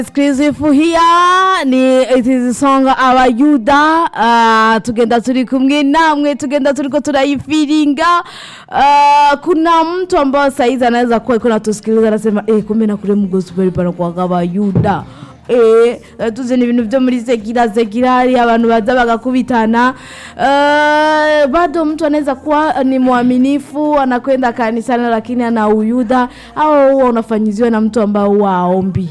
exclusive here ni it is song abayuda uh, tugenda turi kumwe namwe tugenda turiko turayifiringa uh, kuna mtu ambao saizi anaweza kuwa iko natusikiliza anasema eh, kumbe na kule mgospel pana kwa abayuda Eh, tuze ni ibintu byo muri sekira sekira hari abantu baza bagakubitana uh, bado mtu anaweza kuwa ni mwaminifu anakwenda kanisani lakini ana uyuda au huwa unafanyiziwa na mtu ambao waombi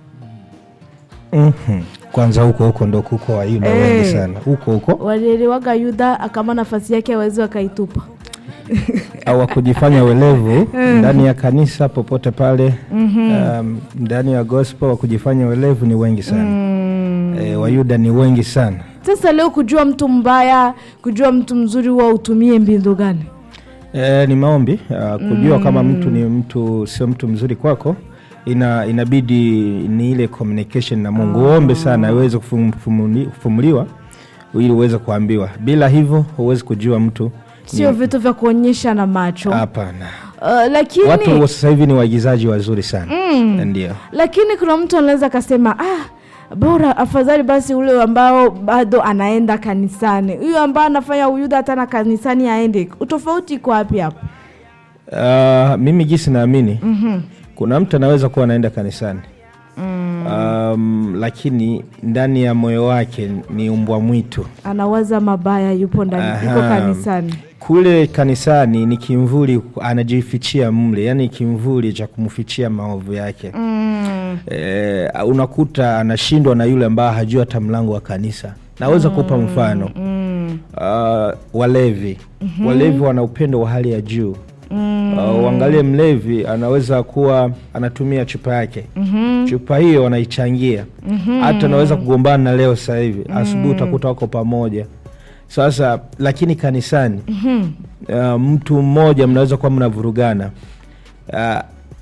Mhm. kwanza huko huko ndo kuko wayuda Eh. wengi sana huko huko walielewaga yuda akama nafasi yake awezi wakaitupa au wakujifanya welevu ndani ya kanisa popote pale um, ndani ya gospel wakujifanya welevu ni wengi sana e, wayuda ni wengi sana sasa leo kujua mtu mbaya kujua mtu mzuri huwa utumie mbindu gani e, ni maombi uh, kujua kama mtu ni mtu sio mtu mzuri kwako ina, inabidi ni ile communication na mungu uombe sana iweze kufum- kufumuli- kufumuliwa ili uweze kuambiwa bila hivyo huwezi kujua mtu sio vitu vya kuonyesha na macho hapana uh, lakini watu wa sasa hivi ni waigizaji wazuri sana ndio lakini kuna mtu anaweza akasema ah, bora afadhali basi ule ambao bado anaenda kanisani huyo ambao anafanya uyuda hata na kanisani aende utofauti iko wapi hapo Uh, mimi gisi naamini mm-hmm. kuna mtu anaweza kuwa anaenda kanisani mm. um, lakini ndani ya moyo wake ni umbwa mwitu anawaza mabaya yupo ndani yuko Aha. kanisani kule kanisani ni kimvuli anajifichia mle yani kimvuli cha kumfichia maovu yake mm. e, unakuta anashindwa na yule ambaye hajui hata mlango wa kanisa naweza kupa mfano Mm. uh, walevi mm-hmm. walevi wana upendo wa hali ya juu mm. uh, uangalie mlevi anaweza kuwa anatumia chupa yake mm-hmm. chupa hiyo anaichangia mm-hmm. hata anaweza kugombana na leo sasa hivi mm. asubuhi utakuta wako pamoja sasa lakini kanisani mm-hmm. uh, mtu mmoja mnaweza kuwa mnavurugana uh,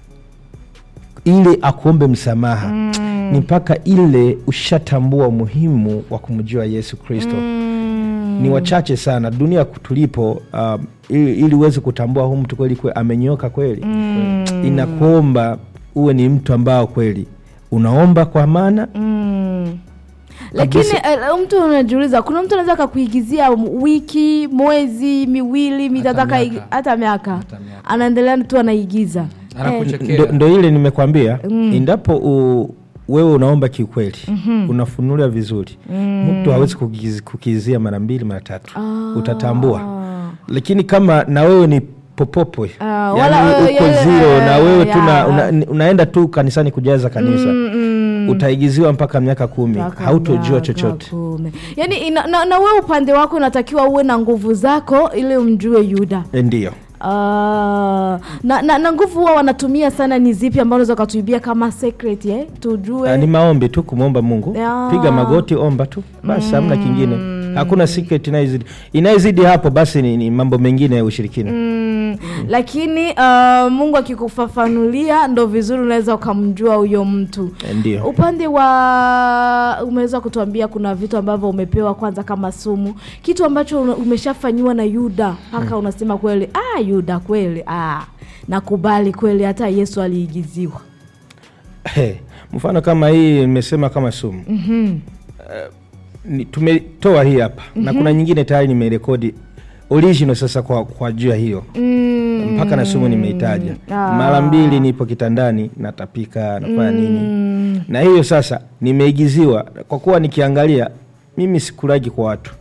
ili akuombe msamaha mm. ni mpaka ile ushatambua umuhimu wa kumjua yesu kristo mm. ni wachache sana dunia tulipo um, ili, ili uweze kutambua huu mtu kweli kwe, amenyoka kweli mm. inakuomba uwe ni mtu ambao kweli unaomba kwa maana Mm. lakini uh, mtu unajiuliza kuna mtu anaweza akakuigizia wiki mwezi miwili mitatu Hata aka- miaka. hata miaka Hata miaka. anaendelea tu anaigiza anakuchekea ndo, ndo ile nimekwambia mm. endapo u, wewe unaomba kiukweli mm-hmm. unafunulia vizuri mm. mtu hawezi kukiz, kukizia mara mbili mara tatu Ah. utatambua lakini kama na wewe ni popopwe Ah, yani wala- uko yale- zero na wewe ya, tu na- ya. una, unaenda tu kanisani kujaza kanisa Mm, mm. utaigiziwa mpaka miaka kumi Mpaka hautojua miaka chochote kumi. yaani ina- na, na wewe upande wako unatakiwa uwe na nguvu zako ili umjue yuda E, ndio Ah, na, na, na nguvu huwa wanatumia sana ni zipi ambao unaweza ukatuibia kama secret eh? tujue Ah, ni maombi tu kumwomba mungu Ya. piga magoti omba tu basi hamna kingine hakuna secret inayozidi inayozidi hapo basi ni, ni mambo mengine ya ushirikina Mm, lakini uh, mungu akikufafanulia ndo vizuri unaweza ukamjua huyo mtu E, ndio upande wa umeweza kutuambia kuna vitu ambavyo umepewa kwanza kama sumu kitu ambacho una- umeshafanyiwa na yuda mpaka unasema kweli ah, yuda kweli ah, nakubali kweli hata yesu aliigiziwa He, mfano kama hii nimesema kama sumu mm-hmm. ni, tumetoa hii hapa na kuna nyingine tayari nimerekodi original sasa kwa, kwa juu ya hiyo mm, mpaka na sumu nimeitaja Ah. mara mbili nipo kitandani natapika nafanya nini na hiyo sasa nimeigiziwa kwa kuwa nikiangalia mimi sikulagi kwa watu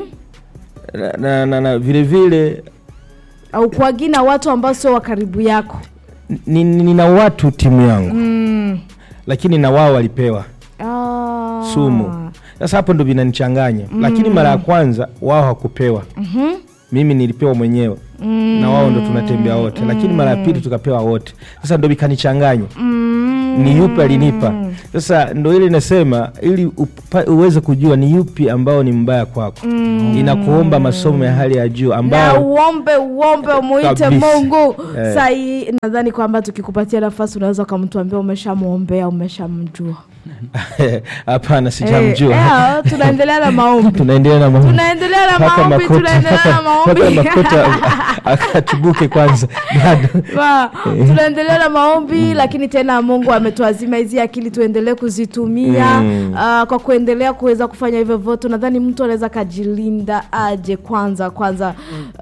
na, na, na, na vile vile au kuagina watu ambao sio wa karibu yako ni- ni- nina watu timu yangu mm. lakini na wao walipewa ah. sumu sasa hapo ndo vinanichanganya lakini mara ya kwanza wao hawakupewa Mhm. mimi nilipewa mwenyewe mm. na wao ndo tunatembea wote lakini mara ya pili tukapewa wote sasa ndo vikanichanganya Mm. ni yupi alinipa sasa ndo ile inasema ili upa, uweze kujua ni yupi ambao ni mbaya kwako mm. inakuomba masomo ya hali ya juu na ambao uombe uombe umuite Kabisa. mungu Eh. sahii nadhani kwamba tukikupatia nafasi unaweza ukamtuambia umeshamwombea umeshamjua hapana Eh, sijamjua eh, tunaendelea na maombi tunaendelea na maombi. tunaendelea na Mpaka maombi Makota- tunaendelea na mpaka maombi Makota akatubuke kwanza bado Wa, tunaendelea na maombi lakini tena mungu ametuazima hizi akili tuendelee kuzitumia Mm. ah, kwa kuendelea kuweza kufanya hivyo vote nadhani mtu anaweza akajilinda aje kwanza kwanza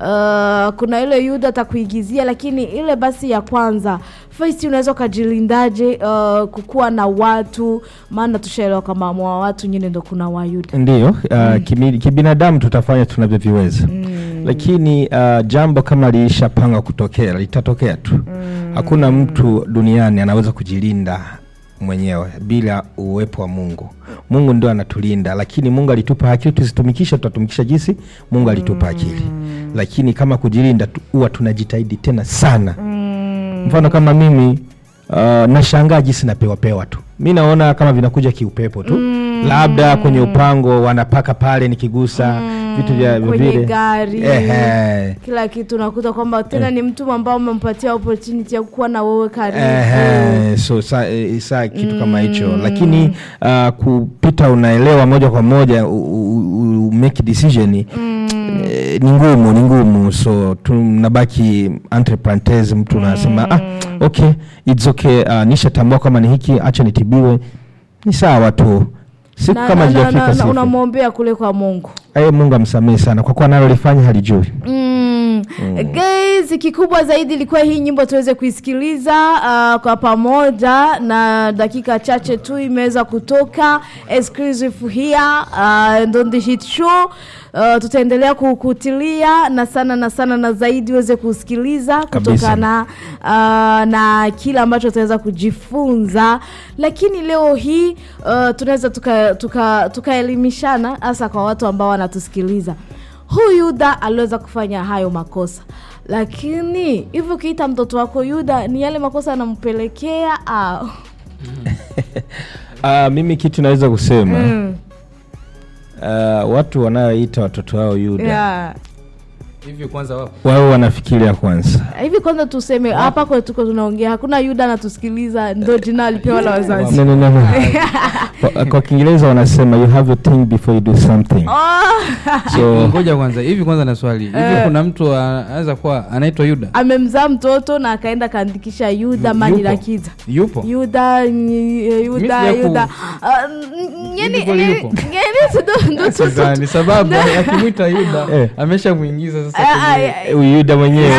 Ah, kuna ile yuda atakuigizia lakini ile basi ya kwanza first unaweza ukajilindaje uh, kukuwa na watu maana tushaelewa kama mwa watu nyine ndo kuna wayuda ndiyo uh, kimi- kibinadamu tutafanya tunavyoviweza lakini uh, jambo kama liishapanga kutokea litatokea tu hakuna mtu duniani anaweza kujilinda mwenyewe bila uwepo wa mungu mungu ndio anatulinda lakini mungu alitupa akili tuzitumikisha tutatumikisha jinsi mungu alitupa akili lakini kama kujilinda tu- huwa tunajitahidi tena sana mfano kama mimi uh, nashangaa jinsi napewapewa tu mi naona kama vinakuja kiupepo tu labda kwenye upango wanapaka pale nikigusa vitu vya vya kwenye vile gari Ehe. kila kitu nakuta kwamba tena ni mtu ambao umempatia opportunity ya kuwa na wewe karibu Ehe, so sa, eh, sa kitu kama hicho lakini uh, kupita unaelewa moja kwa moja u, u, u, make decision eh, ni ngumu ni ngumu so tunabaki entre parentheses mtu unasema ah, okay it's okay uh, nishatambua kama ni hiki acha nitibiwe ni sawa tu siku Na- kama na- na- zijafika na- na sifa unamwombea kule kwa mungu aye mungu amsamehe sana kwa kuwa nalolifanya halijui Mm. Guys, kikubwa zaidi ilikuwa hii nyimbo tuweze kuisikiliza uh, kwa pamoja na dakika chache tu imeweza kutoka exclusive here uh, on the hit show uh, tutaendelea kukutilia na sana na sana na zaidi uweze kusikiliza Kabisa. kutokana uh, na kile ambacho tutaweza kujifunza lakini leo hii uh, tunaweza tukaelimishana tuka, tukaelimishana hasa kwa watu ambao wanatusikiliza huyu yuda aliweza kufanya hayo makosa lakini hivi ukiita mtoto wako yuda ni yale makosa anampelekea au uh, mimi kitu naweza kusema Mm. uh, watu wanaoita watoto wao yuda yeah. hivi kwanza wapo wao wanafikiria kwanza hivi kwanza tuseme hapa kwetu tuko tunaongea hakuna yuda anatusikiliza ndo jina alipewa la wazazi no, no, no, no. kwa, kwa kiingereza wanasema you have to think before you do something oh, so ngoja kwanza hivi kwanza na swali hivi kuna mtu anaweza kuwa anaitwa yuda amemzaa mtoto na akaenda kaandikisha yuda Yu- mani yupo? la kiza yupo yuda nyi- yuda Mimi sijaku- yuda Ah, n- nyeni- Yupo, nyeni- yupo. nyeni ndo- ndo- tu- tu- Sasa ni sababu akimwita yuda Eh. ameshamwingiza sasa Ah, ah, kwenye- ah, huyu yuda mwenyewe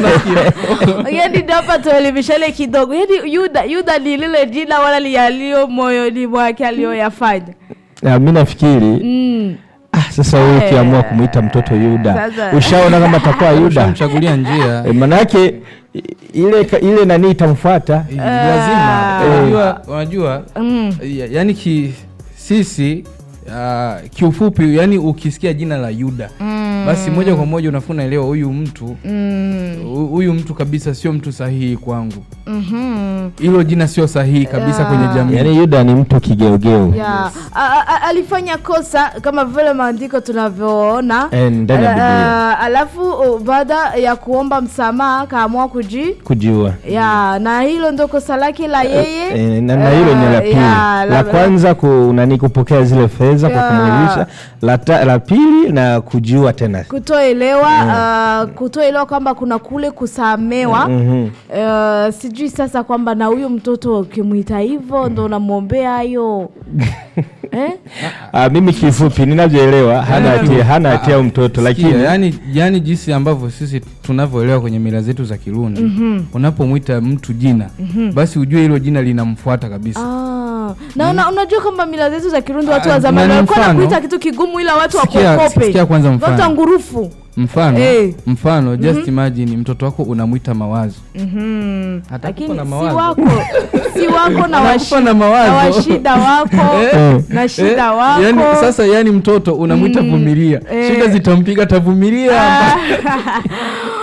yani ndo hapa tuelimishane kidogo yani yuda yuda ni lile jina wala lialio moyoni mwake aliyoyafanya Ah, mi nafikiri mm. ah, sasa huyu ukiamua kumwita mtoto yuda Sasa- ushaona kama atakuwa yuda ushamchagulia njia e, manake i- ile ka- ile nani itamfuata Eh, lazima Eh. unajua unajua Mm. ya- yani ki, sisi uh, kiufupi yani ukisikia jina la yuda Mm. basi moja kwa moja unafua unaelewa huyu mtu Mm. hu- huyu mtu kabisa sio mtu sahihi kwangu Mhm. hilo jina sio sahihi kabisa Yeah. kwenye jamii yaani yuda ni mtu kigeugeu Yeah. A- a- a- alifanya kosa kama vile maandiko tunavyoona Eh, ndani ya Biblia. Ah, alafu uh, baada ya kuomba msamaha akaamua kuji kujua ya na hilo ndo kosa lake la yeye Eh, na, na hilo ni la Eh, pili ya, la kwanza ku, nani kupokea zile fedha kwa Ya. kumwilisha la, ta- la pili na kujua tena kutoelewa uh, kutoelewa kwamba kuna kule kusamewa Mhm. uh, sijui sasa kwamba na huyo mtoto ukimwita hivyo ndo unamwombea hayo eh? Ah, mimi kifupi ninavyoelewa hana hatia hana hatia huyu mtoto Sikia, lakini yani, yani jinsi ambavyo sisi tunavyoelewa kwenye mila zetu za Kirundi unapomwita mtu jina basi ujue hilo jina linamfuata kabisa Ah, na una, unajua kwamba mila zetu za Kirundi watu Ah, wa zamani na ni walikuwa mfano. nakuita kitu kigumu ila watu Sikia- wakuokope sikia kwanza mfano. watu ngurufu mfano Eh. mfano just imagine mtoto wako unamwita mawazo Mhm. Atakupa lakini na si mawazo. wako si wako na Atakupa washi- na mawazo. na washida wako Eh. na shida Eh, wako yani, sasa yani mtoto unamwita vumilia Eh. shida zitampiga tavumilia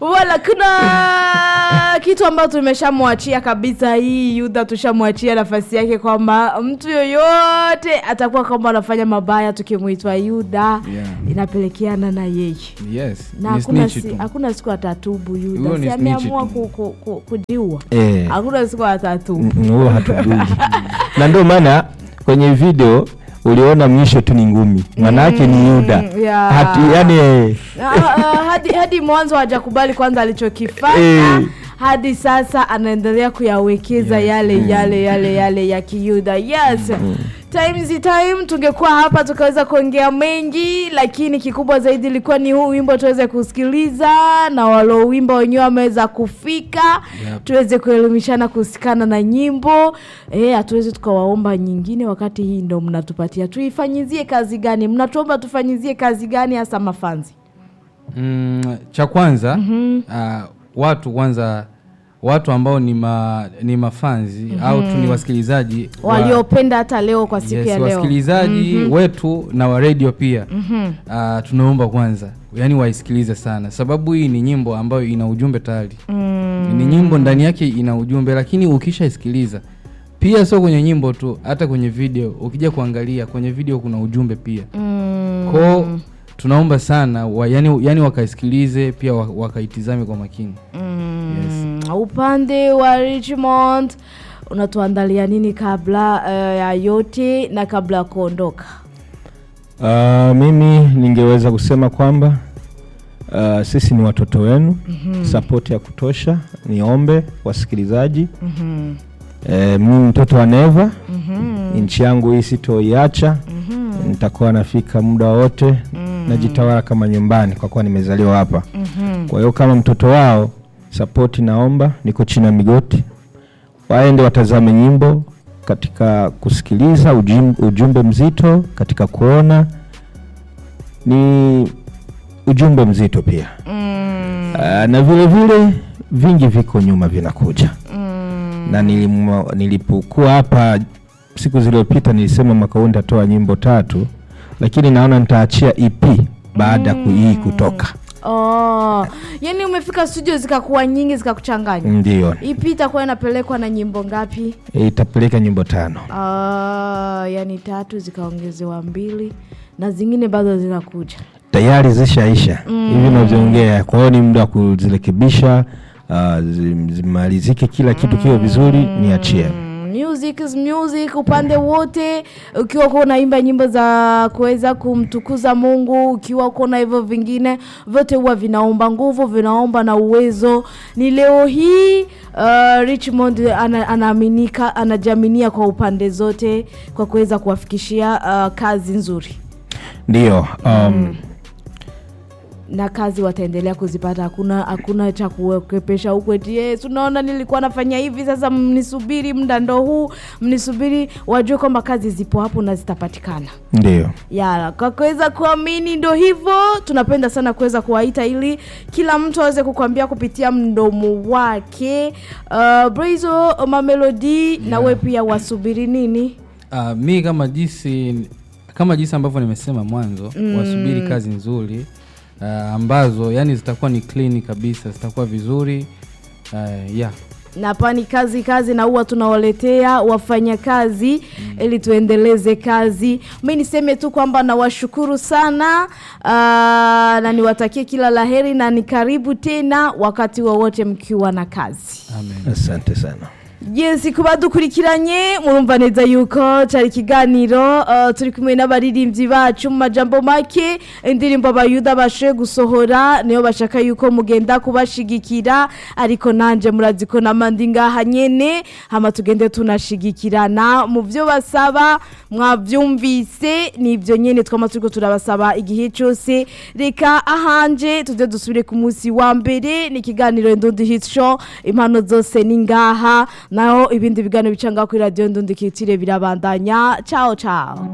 wala kuna kitu ambacho tumeshamwachia kabisa hii yuda tushamwachia nafasi yake kwamba mtu yoyote atakuwa kwamba anafanya mabaya tukimwitwa yuda Yeah. inapelekeana na yeye yes na ni hakuna, snitch si, tu hakuna siku atatubu Huyo yuda ni si snitch ameamua tu. ku, ku, ku, kujiua Eh. hakuna siku atatubu Mm, huo hatujui na ndio maana kwenye video uliona mwisho tu ni ngumi maana yake ni yuda yeah. Hati, yani eh, Ah, ah, hadi, hadi mwanzo hajakubali kwanza alichokifanya Eh. hadi sasa anaendelea kuyawekeza Yes. yale yale yale yale ya kiyuda yes time zi time tungekuwa hapa tukaweza kuongea mengi lakini kikubwa zaidi ilikuwa ni huu wimbo tuweze kusikiliza na walouwimba wenyewe wameweza kufika Yep. tuweze kuelimishana kuhusikana na nyimbo eh hatuwezi tukawaomba nyingine wakati hii ndo mnatupatia tuifanyizie kazi gani mnatuomba tufanyizie kazi gani hasa mafanzi mm, cha kwanza uh, watu kwanza watu ambao ni ma, ni mafanzi au tu ni wasikilizaji wa- waliopenda hata leo kwa siku yes, ya leo wasikilizaji wetu na wa radio pia uh, tunaomba kwanza yani waisikilize sana sababu hii ni nyimbo ambayo ina ujumbe tayari ni nyimbo ndani yake ina ujumbe lakini ukishaisikiliza pia sio kwenye nyimbo tu hata kwenye video ukija kuangalia kwenye video kuna ujumbe pia Mm. kwao tunaomba sana wa, yani, yani wakaisikilize pia wa- wakaitizame kwa makini Mm, upande wa richmond unatuandalia nini kabla eh, ya yote na kabla ya kuondoka uh, mimi ningeweza kusema kwamba uh, sisi ni watoto wenu mm-hmm. sapoti ya kutosha niombe wasikilizaji Mhm, eh, mimi mtoto wa neva mhm, nchi yangu hii sitoiacha mhm, nitakuwa nafika muda wote Mm. najitawala kama nyumbani kwa kuwa nimezaliwa hapa mhm. kwa hiyo kama mtoto wao sapoti naomba niko chini ya migoti waende watazame nyimbo katika kusikiliza ujum, ujumbe mzito katika kuona ni ujumbe mzito pia Mm, uh, na vile vile vingi viko nyuma vinakuja mm, na nilimwa- nilipokuwa hapa siku zilizopita nilisema mwaka huu nitatoa nyimbo tatu lakini naona nitaachia ep baada ya mm. hii kutoka oh, yani umefika studio zikakuwa nyingi zikakuchanganya ndio ipi itakuwa inapelekwa na nyimbo ngapi itapeleka nyimbo tano Ah, yani tatu zikaongezewa mbili na zingine bado zinakuja tayari zishaisha hivi navyoongea kwa hiyo ni muda wa kuzirekebisha uh, zim- zimalizike kila kitu kiwe vizuri niachie Mm, music is music upande wote ukiwa uko unaimba nyimbo za kuweza kumtukuza mungu ukiwa uko na hivyo vingine vyote huwa vinaomba nguvu vinaomba na uwezo ni leo hii uh, richmond ana, anaaminika anajaminia kwa upande zote kwa kuweza kuwafikishia uh, kazi nzuri ndio um, na kazi wataendelea kuzipata hakuna hakuna cha kuwekepesha huku eti yes, unaona nilikuwa nafanya hivi sasa mnisubiri muda ndo huu mnisubiri wajue kwamba kazi zipo hapo na zitapatikana ndio ya kwa kuweza kuamini ndo hivyo tunapenda sana kuweza kuwaita ili kila mtu aweze kukwambia kupitia mdomo wake uh, Brazo mamelodi yeah. nawe pia wasubiri nini uh, mi kama jinsi kama jinsi ambavyo nimesema mwanzo mm. wasubiri kazi nzuri uh, ambazo yani zitakuwa ni clean kabisa zitakuwa vizuri uh, yeah na pani kazi kazi na huwa tunawaletea wafanyakazi mm. ili tuendeleze kazi mi niseme tu kwamba nawashukuru sana uh, na niwatakie kila laheri na ni karibu tena wakati wowote mkiwa na kazi amen asante sana yes kuba dukurikiranye murumva neza yuko cyari ikiganiro uh, turi kumwe n'abaririmbyi bacu mu majambo make indirimbo abayuda bashoboye gusohora niyo bashaka yuko mugenda kubashigikira ariko nanje murazi ko namandi ngaha nyene hama tugende tunashigikirana mu byo basaba mwabyumvise nibyo nyene twama turiko turabasaba igihe cyose reka ahanje tuze dusubire ku munsi wa mbere ni ikiganiro ndundi hit show impano zose ni ngaha naho ibindi biganiro bica ngaho kuri radiyo ndundi kitire birabandanya ciao ciao